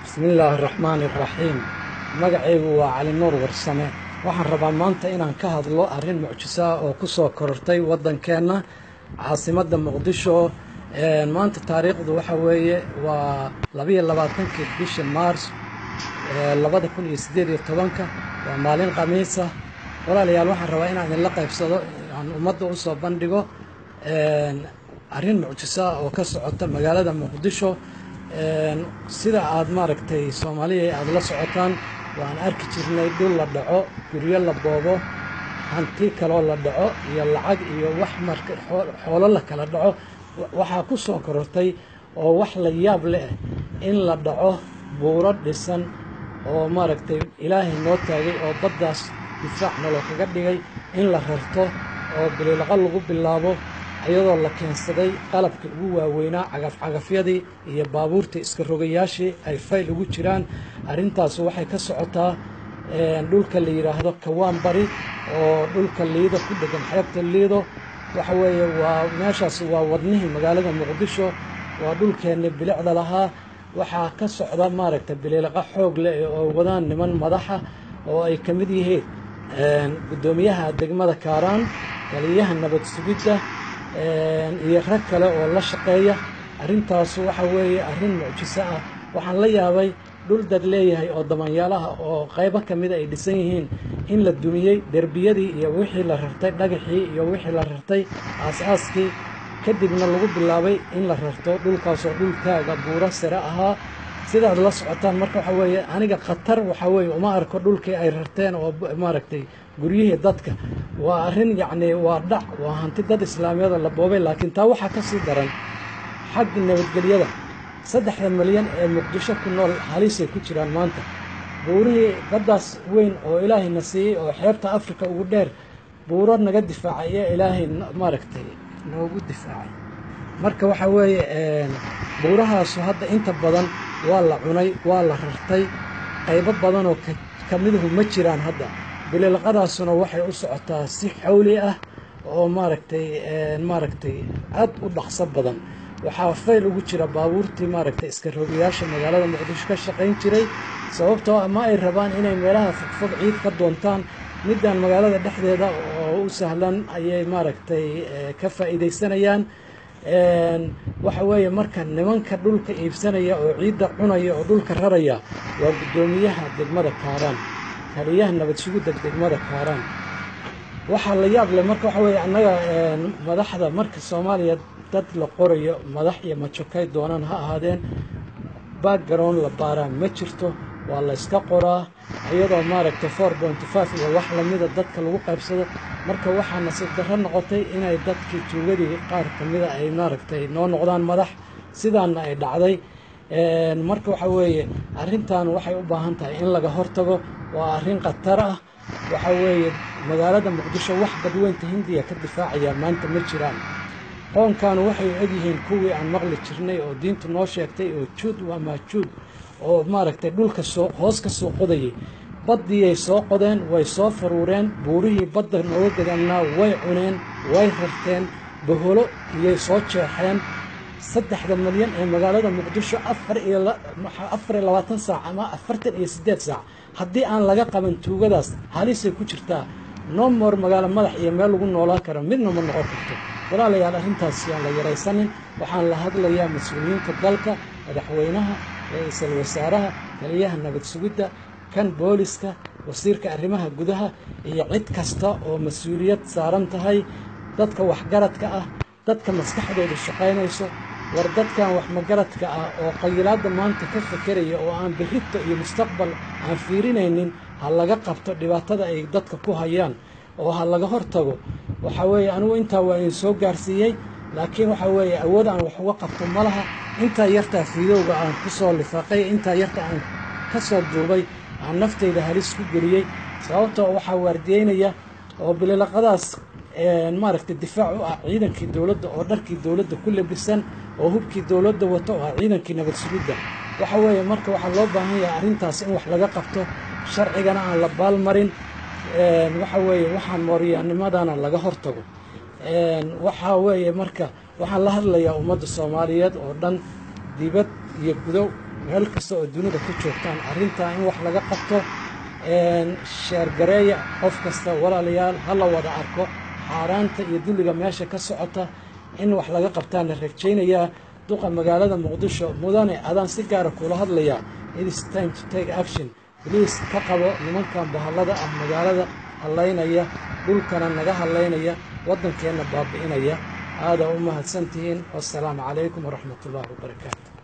bismillaahi araxmaani araxiim magacaygu waa cali nuur warsame waxaan rabaa maanta inaan ka hadlo arrin mucjiso ah oo ku soo korortay waddankeenna caasimadda muqdisho maanta taariikhdu waxa weeye waa labayo labaatankii bisha maars labada kun iyo siddeed iyo tobanka waa maalin khamiisa walaalayaal waxaan rabaa inaan idinla qaybsado aan ummadda u soo bandhigo arrin mucjiso ah oo ka socota magaalada muqdisho sida aad maaragtay soomaaliya aada la socotaan waan arki jirnay dhul la dhaco guryo la boobo hanti kaloo la dhaco iyo lacag iyo wax marka xoolo la kala dhaco waxaa ku soo korortay oo wax la yaab leh in la dhaco buuro dhisan oo maaragtay ilaahay noo taagay oo baddaas difaac naloo kaga dhigay in la rarto oo bililaqa lagu bilaabo iyadoo la keensaday qalabkii ugu waaweynaa cagafcagafyadii iyo baabuurtii iska rogayaashii ay fayl ugu jiraan arrintaas waxay ka socotaa dhulka la yidhaahdo kawaan bari oo dhulka liido ku dhegan xeebta liido waxa weeye waa meeshaas waa wadnihii magaalada muqdisho waa dhulkeenni bilicda lahaa waxaa ka socda maaragtay bililaqa xoog leh oo wadaan niman madaxa oo ay ka mid yihiin guddoomiyaha degmada kaaraan taliyaha nabad sugidda iyo rag kale oo la shaqeeya arrintaas waxa weeye arrin mucjiso ah waxaan la yaabay dhul dad leeyahay oo damanyaalaha oo qaybo ka mida ay dhisan yihiin in la dumiyey derbiyadii iyo wixii la rartay dhagaxii iyo wixii la rartay aas-aaskii kadibna lagu bilaabay in la rarto dhulkaasoo dhul taaga buuro sare ahaa sidaad la socotaan marka waxa weeye aniga khatar waxa weeye uma arko dhulkii ay rarteen oo maaragtay guryihii dadka waa arrin yacni waa dhac waa hanti dad islaamiyada la boobay laakiin taa waxaa ka sii daran xagga nabadgelyada saddexda milyan ee muqdisho ku nool halisay ku jiraan maanta buurihii baddaas weyn oo ilaahayna siiyey oo xeebta afrika ugu dheer buuro naga difaacay iyo ilaahay maaragtay noogu difaacay marka waxa weeye buurahaasu hadda inta badan waa la cunay waa la rartay qaybo badanoo ka miduhu ma jiraan hadda bililaqadaasuna waxay u socotaa si xawli ah oo maaragtay maaragtay aad u dhaqso badan waxaa fayl ugu jira baabuurtii maaragtay iska rogayaasha magaalada muqdisho ka shaqayn jiray sababtoo ah ma ay rabaan inay meelaha fogfog ciid ka doontaan middan magaalada dhexdeeda oo u sahlan ayay maaragtay ka faa'iidaysanayaan waxa weeye marka nimanka dhulka iibsanaya oo ciidda cunaya oo dhulka raraya waa guddoomiyaha degmada kaaraan taliyaha nabad sugidda degmada kaaraan waxaa la yaab leh marka waxa weeye annaga madaxda marka soomaaliya dad la qorayo madax iyo majokay doonaan ha ahaadeen background la baaraa ma jirto waa la yska qoraa iyadoo maaragtay four pointy five iyo wax lamida dadka lagu qaybsado marka waxaa nasiib darro noqotay inay dadkii tuugadii qaar ka mida ay maaragtay noo noqdaan madax sidaana ay dhacday marka waxa weeye arrintan waxay u baahan tahay in laga hortago waa arrin khatar ah waxa weeye magaalada muqdisho wax badweynta hindiya ka difaacaya maanta ma jiraan qoonkaanu waxay egyihiin kuwii aan maqli jirnay oo diintu noo sheegtay oo juud waa maajuud oo maaragtay dhulka soo hoos ka soo qodayay baddiyay soo qodeen way soo faruureen buurihii badda nooga gadannaa way cuneen way rarteen baholo iyay soo jeexeen saddexda milyan ee magaalada muqdisho afar iyo afar iyo labaatan saac ama afartan iyo siddeed saac haddii aan laga qaban tuugadaas halisay ku jirtaa nomor magaalo madax iyo meel lagu noolaan karo midna ma noqon karto walaalayaal arrintaas yaan la yaraysanin waxaan la hadlayaa mas-uuliyiinta dalka madaxweynaha ra-iisul wasaaraha taliyaha nabad sugidda kan booliska wasiirka arrimaha gudaha iyo cid kasta oo mas-uuliyad saaran tahay dadka waxgaradka ah dadka maskaxdooda shaqaynayso war dadkan wax magaradka ah oo qayilaadda maanta ka fakeraya oo aan birrito iyo mustaqbal aan fiirinaynin ha laga qabto dhibaatada ay dadka ku hayaan oo ha laga hortago waxa weeye anigu intaa waa idin soo gaarsiiyey laakiin waxa weeye awood aan wax uga qabto ma laha intaa yartaa fiidowga aan ku soo lifaaqay intaa yarta aan ka soo duubay aan naftayda halis ku geliyey sababtoo waxaa waardiyeynaya oo bililaqadaas maaragtay difaac u ah ciidankii dowladda oo dharkii dowladda ku labisan oo hubkii dowladda wato oo ah ciidankii nabad sugidda waxa weeye marka waxaa loo baahan yahay arrintaas in wax laga qabto sharcigana aan la baalmarin waxa weeye waxaan mooryaanimadana laga hortago waxaa weeye marka waxaan la hadlayaa ummadda soomaaliyeed oo dhan dibad iyo gudow meel kasta oo dunida ku joogtaan arrintaa in wax laga qabto sheergareeya qof kasta walaalayaal ha la wada arko xaaraanta iyo dulliga meesha ka socota in wax laga qabtaan la rajaynayaa duqa magaalada muqdisho mudane adaan si gaara kula hadlayaa it is time to take action baliis ka qabo nimankan bahallada ah magaalada hallaynaya dhulkana naga hallaynaya waddankeenna baabi'inaya aadaa u mahadsantihiin wassalaamu calaykum waraxmat ullaahi wabarakaatu